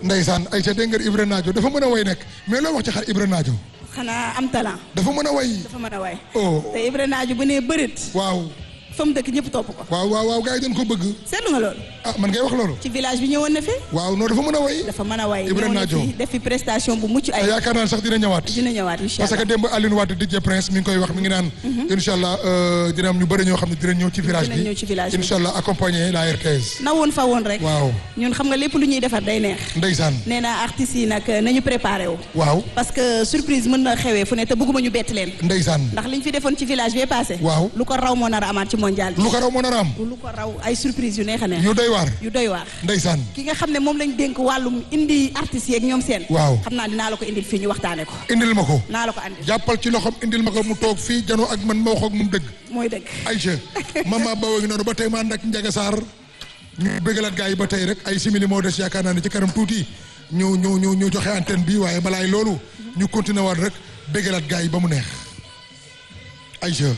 ndeysaan ay ca dégg nga Ibra Naajo dafa mën a way nekk mais loo wax ci xar Ibra Naajo xanaa am talent dafa mën a way dafa mën a way oh te Ibra Naajo bu nee bërit waaw fa mu dëkk ñëpp topp ko waaw waaw waaw gars yi dañ ko bëgg seetlu nga loolu ah man ngay wax loolu ci village bi ñëwoon na fi waaw non dafa mën a way dafa mën a way Ibra ñëwoon na Naajo. fi def fi prestation bu mucc te ay yaakaar naa sax dina ñëwaat dina ñëwaat incha parce que allah démb Aline Wade DJ Prince mi ngi koy wax mi ngi naan incha allah euh, dina am ñu bëri ñoo xam ne dinañ ñëw ci village Dinañ bi ñëw ci village bi. incha allah accompagner la RTS na woon fa woon rek waaw ñun xam nga lépp lu ñuy defar day neex ndeysaan nee naa artistes yi nag nañu préparé wu waaw parce que surprise mën na xewee fu ne te bëgguma ñu bett leen ndeysaan ndax liñ fi defoon ci village bee passé Waaw. lu ko raw moo nar a amaat ci mondial bi lu ko raw mën a raam lu ko raw ay surprise yu neex a neex yu doy waar yu doy waar ndeysaan ki nga xam ne moom lañ dénk wàllum indi artistes yeeg ñoom seen Waaw. xam naa dinaa la ko indil fii ñu waxtaane ko indil ma ko naa la ko andil jàppal ci loxoom indil ma ko mu toog fii janoo ak man ma wax ak moom dëgg mooy dëgg Aïcha mama Ba ngi noonu ba tey ma ànd ak Ndiaga Sarr ñu bëggalaat gars yi ba tey rek ay simili moo des yaakaar naa ne ci kanam tuuti ñu ñu ñu ñu joxe antenne bi waaye balaay loolu ñu continuer waat rek bëggalaat gars yi ba mu neex Aïcha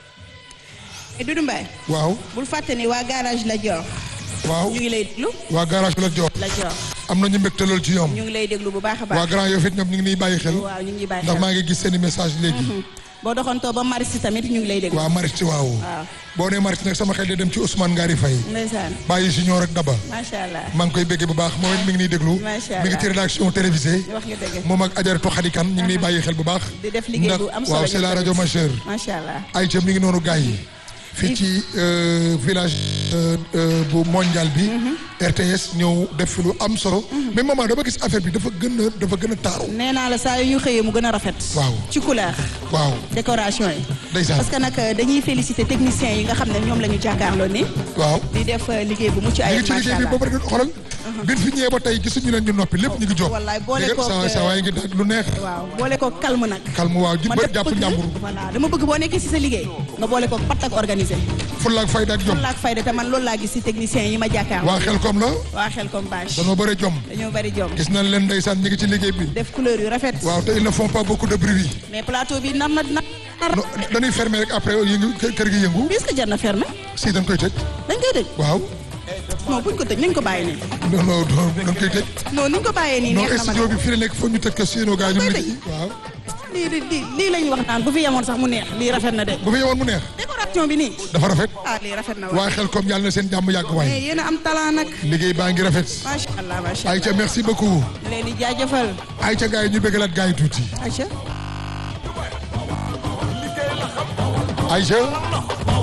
et Doudou Mbaye waaw bul fàtte ni waa garage la Dior waaw ñu ngi lay déglu waa garage la jox la Dior am nañu mbégte lool ci ñoom ñu ngi lay déglu bu baax a waa baax Grand Yoff it ñoom ñu ngi niy bàyyi xel waaw ñu ngi bàyyi ndax xel maa ngi gis seen i message léegi boo doxantoo ba Maristes tamit ñu ngi lay déglu waa Maris ci waaw waaw boo nee Maris nag sama xel di dem ci Ousmane Ngari Faye ndeysaan bàyyi si ñoo rek daba macha allah maa ngi koy béggee bu baax moom it mi ngi niy déglu Macha mi ngi ci rédaction télévisée wax nga dëgg moom ak Ajaratu Xadikan ñu ngi niy bàyyi xel bu baax di def liggéey bu am solo waaw c'est la ñoom rajo tamit. majeure macha allah Aïcha mi ngi noonu gars yi fii ci euh, village euh, euh, bu mondial bi RTS ñëw def fi lu am solo mais maman dama gis affaire bi dafa gën a dafa gën a taaru nee naa la saa yu ñu xëyee mu gën a rafet Waaw. ci couleur waaw décoration yi ndeysaan parce que nag dañuy féliciter techniciens yi nga xam ne ñoom la ñu jàkkaarloo ni waaw di def euh, liggéey bu mucc ñu ayib ngi ci macha liggéey bi allah boobu rek xoolal bin fi ñëwee ba tey gisuñu leen ñu noppi lépp ñu ngi job Wallaay, boole Dégg nga, koog, sa waay sa waay ngi daaj lu neex waaw boole ko calme nag calme waaw ji man ba dama jàpp bëgg njàmbur voilà dama bëgg boo nekkee ci sa liggéey nga boole ko pat ak organisé fulla ak fayda ak jom loolu laa fayda te man loolu laa gis ci techniciens yi ma jàkkaarloo waa xel kom la waa xel comme bâche dañoo bëre jom dañoo bari jom gis nañ leen ndeysaan ñu ngi ci liggéey bi def couleur yu rafet waaw te ils ne font pas beaucoup de bruit mais plateau bi nar na nar nar non dañuy fermer rek après yëngu kër kër gi yëngu est-ce que jar na fermé si dañ koy tëj dañ koy tëj waaw non buñ ko tëj nañ ko bàyyi nii non non non dañ koy tëj non niñ ko bàyyee nii non neex na ma studio bi fii la nekk foog ñu tëj ko sinon gars yi ñu koy liggéey waaw lii lii lii lañ wax naan bu fi yemoon sax mu neex lii rafet na de bu fi yemoon mu neex décoration bi nii dafa rafet ah lii rafet na waaye waaye xel comme yàlla na seen jàmm yàgg waay mais yéen a am talent nag liggéey baa ngi rafet macha allah macha allah Aïcha merci beaucoup leen di jaajëfal Aïcha gars yi ñu bëggalaat gars yi tuuti Aïcha Aïcha